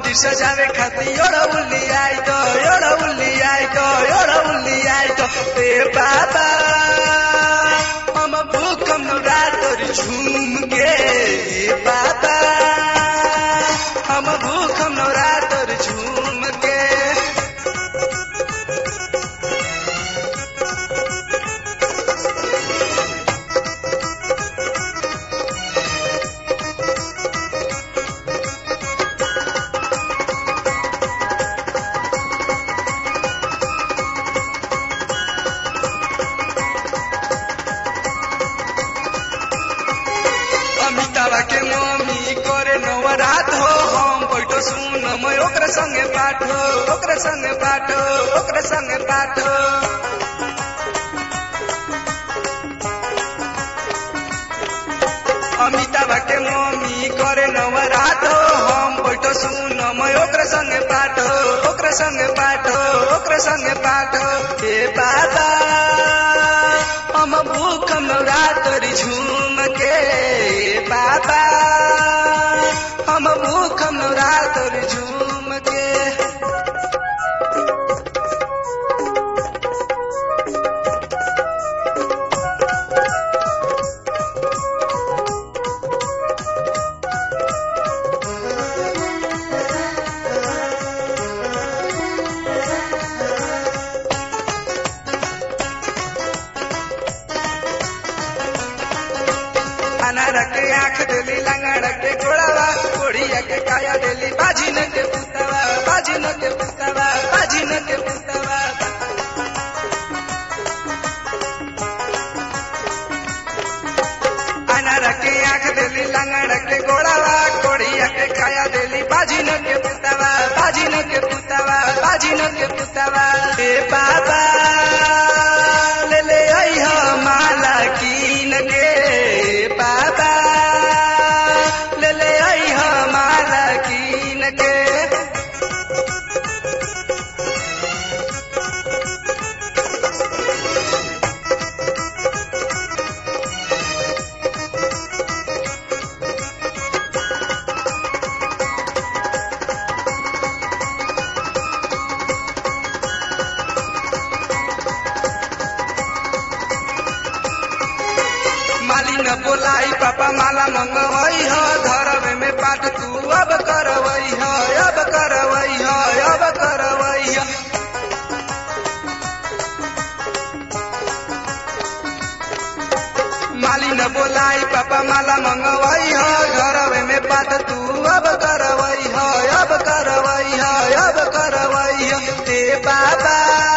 मंदिर सजावे खातिर योड़ा उल्ली आई तो योड़ा उल्ली आई तो योड़ा उल्ली आई तो ए बाबा हम भूखम नवरात्र झूम के ए बाबा हम भूखम नवरात्र झूम के अमिताभ के मम्मी करे नवरात हो हम बैठो सुन मैं ओकरा संगे पाठ हो ओकरा संगे पाठ हो ओकरा संगे पाठ हो अमिताभ के मम्मी करे नवरात हो हम बैठो सुन मैं ओकरा संगे पाठ हो ओकरा संगे पाठ हो ओकरा संगे पाठ हो हे बाबा हम भूख नवरात्र झूम के हे बाबा हम भूख नवरात्र झूम के अनार के आँख देली लंगड़ के गोड़ावा कोड़िया के काया देली बाजी न के पुतवा बाजी न के पुतवा बाजी न के पुतवा अनार के आँख देली लंगड़ के गोड़ावा कोड़िया के काया देली बाजी न के पुतवा बाजी न के पुतवा बाजी न के पुतवा ए बाबा ले ले आई हो माला कीन के बाबा ले ले आई हो माला कीन के माली न बोलाई पापा माला मंगवई हो धरवे में पाठ तू अब करवई हो अब करवई हो अब करवई हो माली न बोलाई पापा माला मंगवई हो घरवे में पाठ तू अब करवई हो अब करवई हो अब करवई हो ते बाबा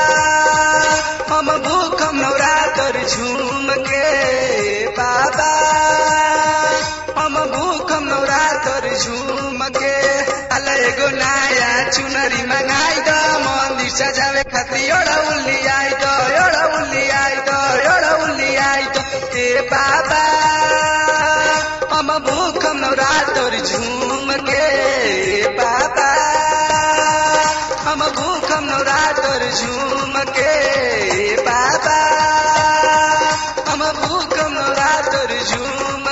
हम भूखम नवरात्र झूम के बाबा हम भूखम नवरात्र झूम के अल एगो नया चुनरी मंगाई द मंदिर सजावे खातिर योड़ा उल्ली आई दो योड़ा उल्ली आई दो योड़ा उल्ली आई दो ए बाबा हम भूखम नवरात्र झूम के बाबा हम भूखम नवरात्र झूम के बाबा हम भूखम नवरात्र झूम